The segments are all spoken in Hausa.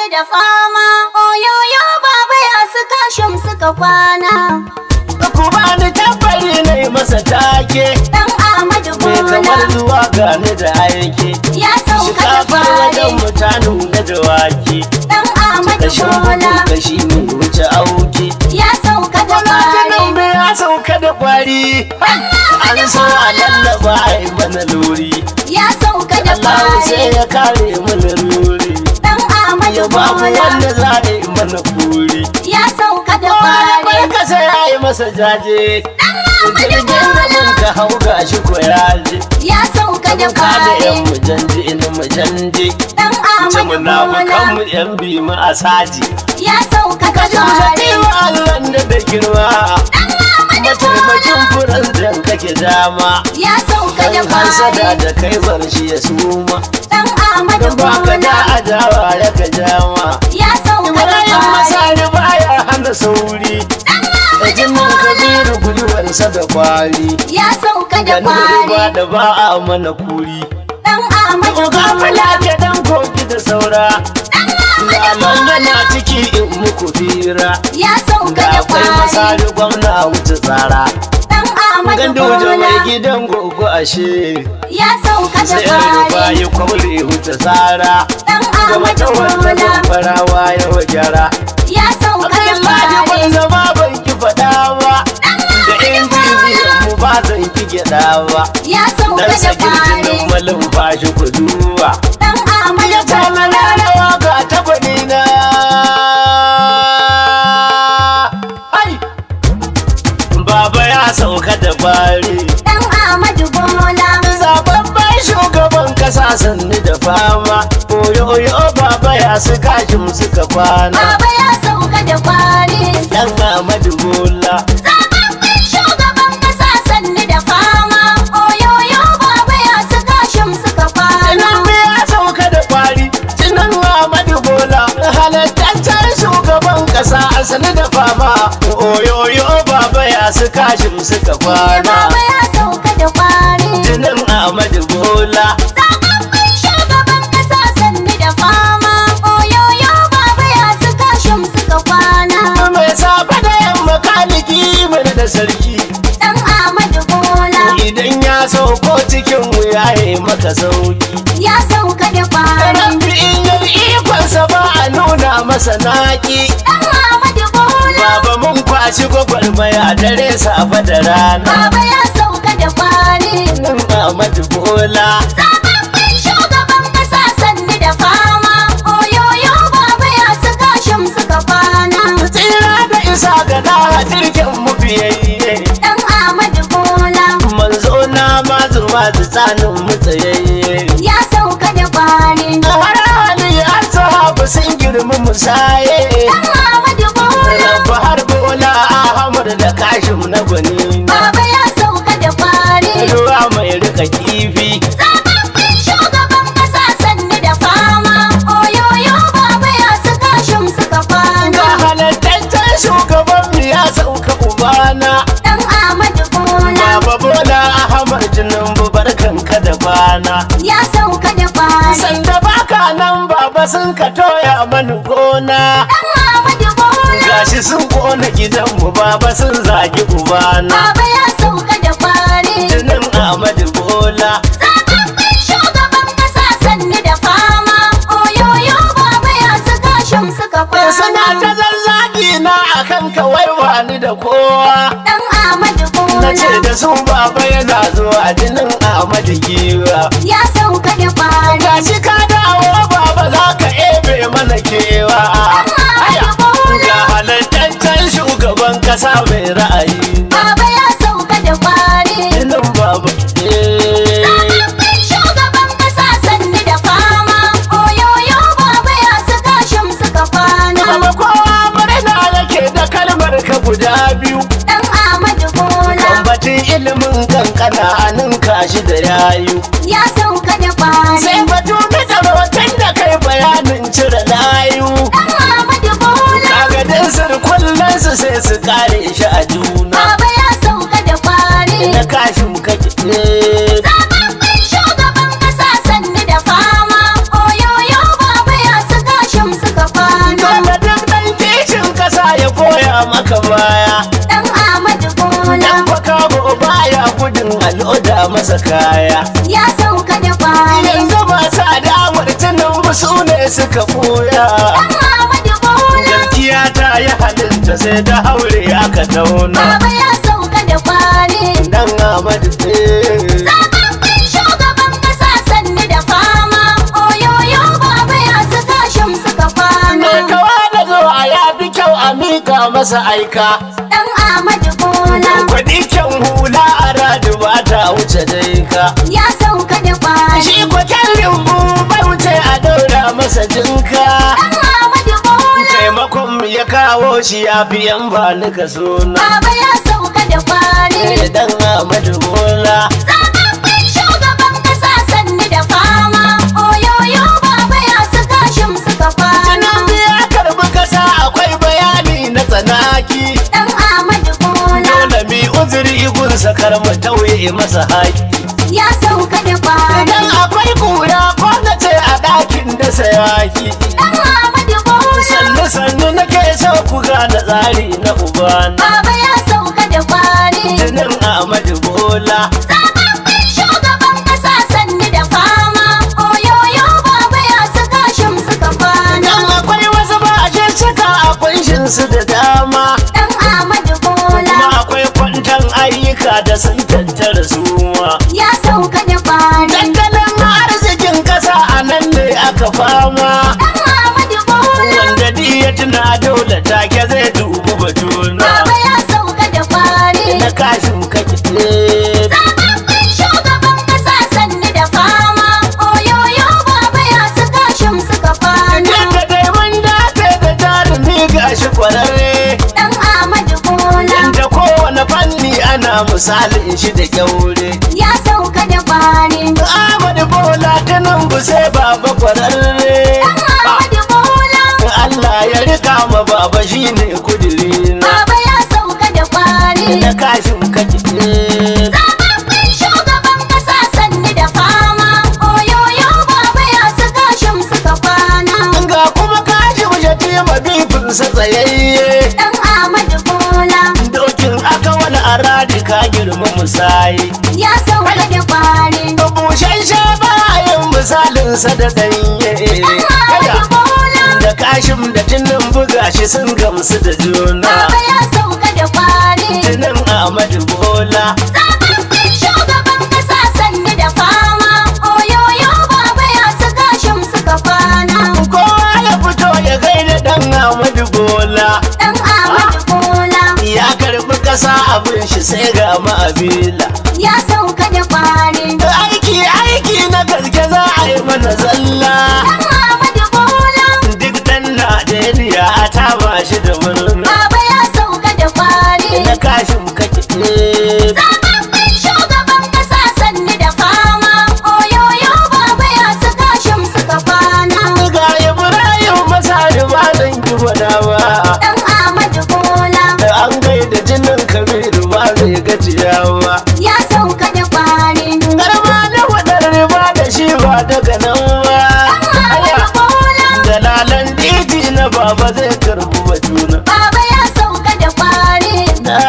da fama oyoyo baba ya suka shum suka kwana ku bani tabbari na yi masa take dan Ahmadu me kamar Bola zuwa gani da aiki ya sauka da shikafar wajen fare mutane da dawaki dan Ahmadu kashin Bola bugun kashi ne wuce auki ya sauka da Gwamnatin fare ya sauka da kwari an so a lallaba a yi mana luri ya sauka da Allah sai fare ya kare mana luri dan Ahmadu ya ba mu Bola wanda za a yi mana kuri ya sauka da Wani fare barka sai ya yi masa jaje jirgin gamin ka hau gashi ko ya je ya sauka da Ka da yan fare mujandi ina mujandi dan ce Ahmadu munafukan mu Bola yan bi mu a saji ya sauka da ka ji mu fare wa Allah da da girma mataimakin furan da kake dama ya sauka da kan hasada fare da kai bar shi ya suma dan Ahmadu dan baka da Bola adawa ya ka jama ya sauka da Ibrahim fare masari baya hana sauri da jinin kabiru guduwarsa da kwari ya sauka da ganin riba fare da ba a mana kuri dan Ahmadu Uga Bola mula ke dan koki da saura ga mangana ciki in muku fira ya sauka ga da akwai fare masari gwamna wuce tsara dan Ahmadu gandu da mai Bola gidan gogo ashe ya sauka da sai an rufa fare yi kwamle wuce tsara dan ga Ahmadu mata wanda Bola farawa ya wajara ya sauka da Abdullahi ban fare zama ban ki faɗa ba da injiniyan mu ba zan ki gyaɗa ba ya sauka dan da sakin fare jinin malin fashi ku duba dan Ahmadu ya ta Bola malalawa ga takwani na hai baba ya sauka da bari dan Ahmadu Bola zababban shugaban kasa sanni da fama oyo oyo baba ya suka shim suka kwana baba ya sauka da fare dan Ahmadu Bola Zababben shugaban kasa sanni da fama oyoyo baba ya suka shim suka kwana Tinubu ya sauka da kwari Tinan Ahmadu Bola halattaccen shugaban kasa a sani da fama oyoyo baba ya suka shim suka kwana baba ya sauka da fare Tinan Ahmadu Bola Zababben shugaban kasa sanni da fama oyoyo baba ya suka shim suka kwana mai safe da yamma kaliki mana da sarki dan Ahmadu Bola idan ya sauko cikin mu ya yi maka sauki ya sauka da fare Rabbi in yi ikonsa ba a nuna masa naki dan Ahmadu Bola Baba mun kwashi gwagwarmaya dare safe da rana baba ya sauka da fare Nan Ahmadu Bola Zababben shugaban kasa sanni da fama oyoyo baba ya suka shim suka kwana Tsira da isa ga na jirgin mu biyayye dan Ahmadu Bola Manzo na mazu mazu tsanin mu tsayayye ya sauka da fare Har hali har sahabu sun girmi musaye dan Ahmadu Bola Rabu har bola Ahmad da kashim na gwani baba ya sauka da fare Ruwa mai rika kifi Zababben shugaban kasa sanni da fama oyoyo baba ya suka shim suka Ga kwana halattaccen shugaban mu ya sauka ubana dan Ahmadu Bola Baba Bola Ahmad Tinubu barkanka da bana ya sauka da fare Sanda baka nan baba sun ka toya mani gona dan Ahmadu Bola Gashi sun kona gidanmu baba sun zagi ubana Baba ya sauka da fare Jinin Ahmadu Bola Zababben shugaban kasa sanni da fama Oyoyo baba ya suka shim suka Suna ta kwana zazzagi na akan kawai wani da kowa Dan Ahmadu Na ce Bola da su baba yana zuwa jinin Ahmadu Giwa ya sauka da fare Gashi ka dawo baba za ka ebe mana kewa Aya, Ga halattaccen shugaban kasa mai ra'ayi Baba ya sauka da fare Jinin baba eh. Zababben shugaban kasa sanni da fama Oyoyo baba ya suka shim suka kwana Baba kowa murna yake da kalmar ka guda biyu Dan Ahmadu Bola Kambatin ilimin kankana a ninka shi da yayu ya sauka da fare Sai batu na tsarotin da kai bayanin cire layu Dan Ahmadu Bola Kaga dinsir kullum su sai su kare shi a juna Baba ya sauka da fare Na kashin kake eh. Zababben shugaban kasa sanni da fama Oyoyo baba ya suka shim suka suka ɓuya Dan Ahmadu Bola Gaskiya ta yi halitta sai da haure aka tauna Baba ya sauka da kwari Dan Ahmadu eh. Zababben shugaban kasa sannu da fama Oyoyo baba ya saka shim suka kwana Me kawa da zuwa ya fi kyau a mika masa aika Dan Ahmadu Bola Kuɗi kyan hula a radu ba ta wuce dai ka ya sauka da kwari Shi ko kyan limbu bai wuce a daura masa jinka Dan Ahmadu Bola Taimakon mu ya kawo shi ya fi yan ba nika suna Baba ya sauka da kwari Eh, Dan Ahmadu Bola Zababben shugaban kasa sannu da fama Oyoyo baba ya saka shim suka kwana Tinubu ya karbi kasa akwai bayani na tsanaki Dan Ahmadu Bola Dole mi uzuri igun sakar mu tauye masa haƙi ya sauka da kwari Idan akwai kura ko na ce a ɗakin da sayaki Dan Ahmadu Bola Sannu sannu nake so ku gane tsari na ubana Baba ya sauka da kwari Jinin Ahmadu Bola Zababben shugaban kasa sannu da fama Oyoyo baba ya saka shim suka kwana Dan akwai wasu ba a cika a kunshin su da dama Dan Ahmadu Bola Kuma akwai kwantan ayyuka da sun tattara suma ya sauka da kwari Tattalin arzikin kasa a nan ne aka fama Dan Ahmadu Bola Wanda di ya tuna dole take zai dubi batuna Baba ya sauka da kwari Na kashin kake eh, Zababben shugaban kasa sannu da fama Oyoyo baba ya saka shim suka kwana Yadda dai mun dace da jarumi gashi kwararre Dan Ahmadu Bola Inda kowane fanni ana misalin shi da kyaure ya sauka da kwari Ahmadu Bola ta nan bu sai baba kwararre Dan Ahmadu Bola Allah ya rika ma baba shine kudirina Baba ya sauka da kwari Na kashin kake eh, Zababben shugaban kasa sannu da fama Oyoyo baba ya saka shim suka kwana Ga kuma kashi wuce ma bifinsa tsayayye Dan Ahmadu Bola Dokin aka wani aradi ka girma musayi ya sauka da kwari Bushen bayan misalinsa da ganye Dan Ahmadu Bola Da kashin da tunan buga shi sun gamsu da juna Baba ya sauka da kwari Tunan Ahmadu Bola Zababben shugaban kasa sannu da fama Oyoyo baba ya saka shim suka kwana Kowa ya fito ya gaida dan Ahmadu Bola Dan Ahmadu Bola Ya karbi kasa abin shi sai ga ma'abila ya sauka da kwari Aiki aiki na gaske za a yi mana zalla Dan Ahmadu Bola Duk dan Najeriya a taba shi da murna Baba ya sauka da kwari Na kashin kake eh, Zababben shugaban kasa sannu da fama Oyoyo baba ya saka shim suka kwana Ga Ibrahim Masari ba zan ki gwada ba Dan Ahmadu Bola Da an gaida jinin Kabiru ba zai gajiya ba ya sauka da kwari Garma na wadar riba da shi ba daga nan ba Dan Ahmadu Bola Dalalan titi na baba zai karbi batuna Baba ya sauka da kwari Na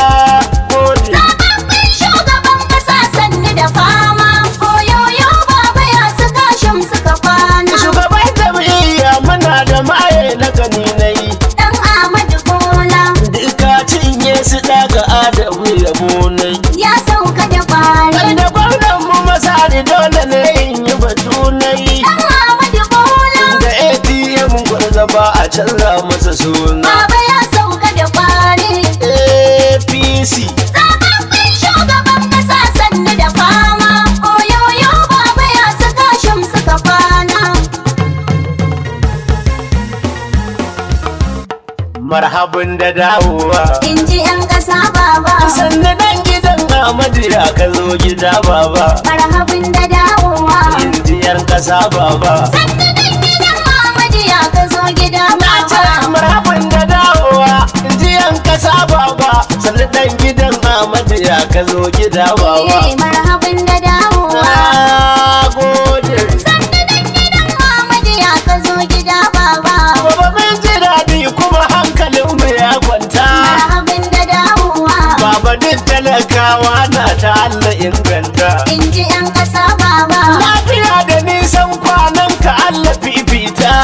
gode Zababben shugaban kasa sannu da fama Oyoyo baba ya saka shim suka kwana Shugaban jam'iyya muna da maye na ganinai Dan Ahmadu Bola Duka cinye su daga adamu yabo nai ya sauka da kwari Wanda gwamnan mu masari dole ne in yi batu nai Dan Ahmadu Bola Da ATM gwarza ba a canza masa suna Baba ya sauka da kwari APC Zababben shugaban kasa sannu da fama Oyoyo baba ya saka shim suka kwana marhabin da dawowa In ji 'yan ƙasa baba sannu dan gidan Ahmadu ya ka zo gida baba Marhabin da dawowa Indiyar kasa baba Sannu dan gidan Muhammadu ya ka zo gida Na ce baba marhabin da dawowa Indiyan kasa baba sannu dan gidan Ahmadu ya ka zo gida baba Eh, Marhabin da dawowa Na gode Sannu dan gidan Muhammadu ya ka zo gida baba Baba mun ji daɗi kuma hankalinmu ya kwanta Marhabin da dawowa Baba duk talakawa na ta Allah inganta In ji 'yan ƙasa baba Lafiya da nisan kwanan ka Allah fifita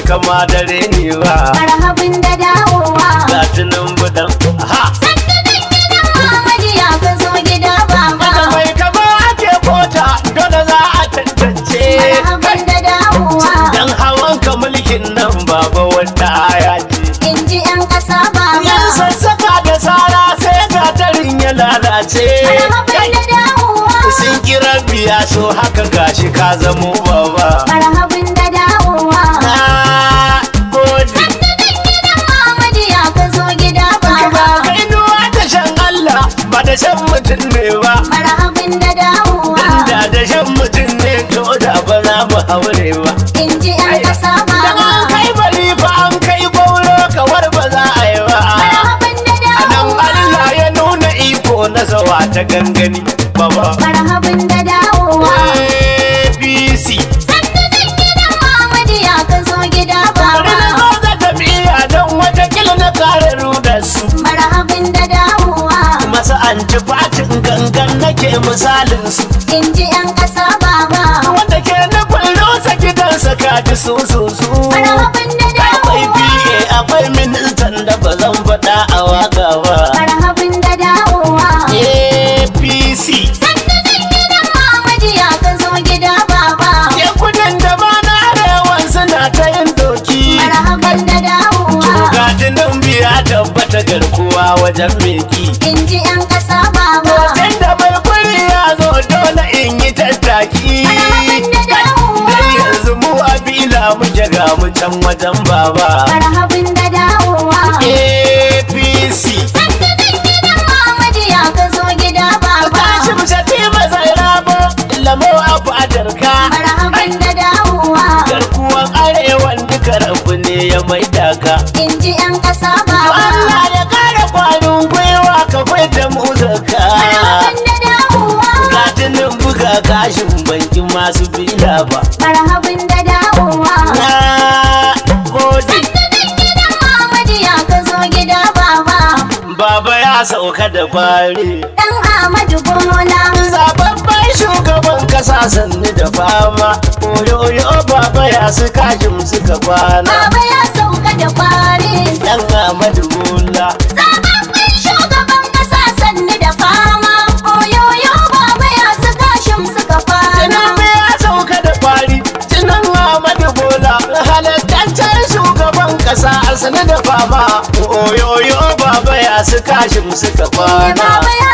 kama da reni ba marhabin da dawowa ga tunan budan ha sannan gidan Muhammadu ya ka zo gida baba da mai kama ake kota dole za a tantance marhabin da dawowa dan hawan ka mulkin nan baba wanda aya ce in ji 'yan ƙasa baba yan sassaka da sara sai gatarin ya lalace marhabin da dawowa sun kira biya so haka gashi ka zamo baba marhabin da dawowa na gode sannan gidan Muhammadu ya ka zo gida Ka baba kai nuwa da shan Allah ba da shan mutum ne ba marhabin da dawowa da da shan mutum ne to da ba za mu haure ba in ji 'yan ƙasa dan an baba kai bari fa an kai gwauro kawar ba za a yi ba marhabin da a nan dawowa Allah ya nuna iko na zawa ta gangani baba marhabin da dawowa APC sannan gidan Muhammadu ya ka zo gida bari na baba zo da tafiya don watakila na kare da su marhabin da dawowa masu antifatin gangan nake misalin su in ji 'yan ƙasa baba wanda ke nufin rusa gidansa kaji su su su marhabin da akwai dawowa PA akwai ministan da ba zan faɗa a waka ba marhabin da dawowa APC sannan gidan Muhammadu ya ka zo gida baba ke kudin da ba na arewan suna ta yin doki marhabin da dawowa Gatinin biya tabbata garkuwa wajen meki in ji 'yan ƙasa baba Hoton da bai kuri ya zo dole in yi tattaki marhabin da dawowa Dan yanzu mu a bila muke ga mu can wajen baba marhabin da dawowa APC sannan gidan Muhammadu ya ka zo gida baba Tashi mu shati ba zai rabo lamo a fadarka marhabin da dawowa Garkuwan arewan duka rabu ne ya maida ka in ji 'yan ƙasa To baba Allah ya kara kwanin gwiwa ka bai da mu zaka marhabin da dawowa Gatinin buga gashin banki masu bila ba marhabin da dawowa Na gode sannan gidan Muhammadu ya ka zo gida baba Baba ya sauka da fari dan Ahmadu Bola Zababban shugaban kasa sannu da fama Oyoyo baba ya su kashin suka kwana baba ya sauka da kwari Dan Ahmadu Bola zababben shugaban kasa sannu da fama oyoyo baba ya su kashin suka kwana Tinubu ya sauka da fari Tinan Ahmadu Bola halattaccen shugaban kasa sannu da fama Oyoyo baba ya su kashin suka kwana baba ya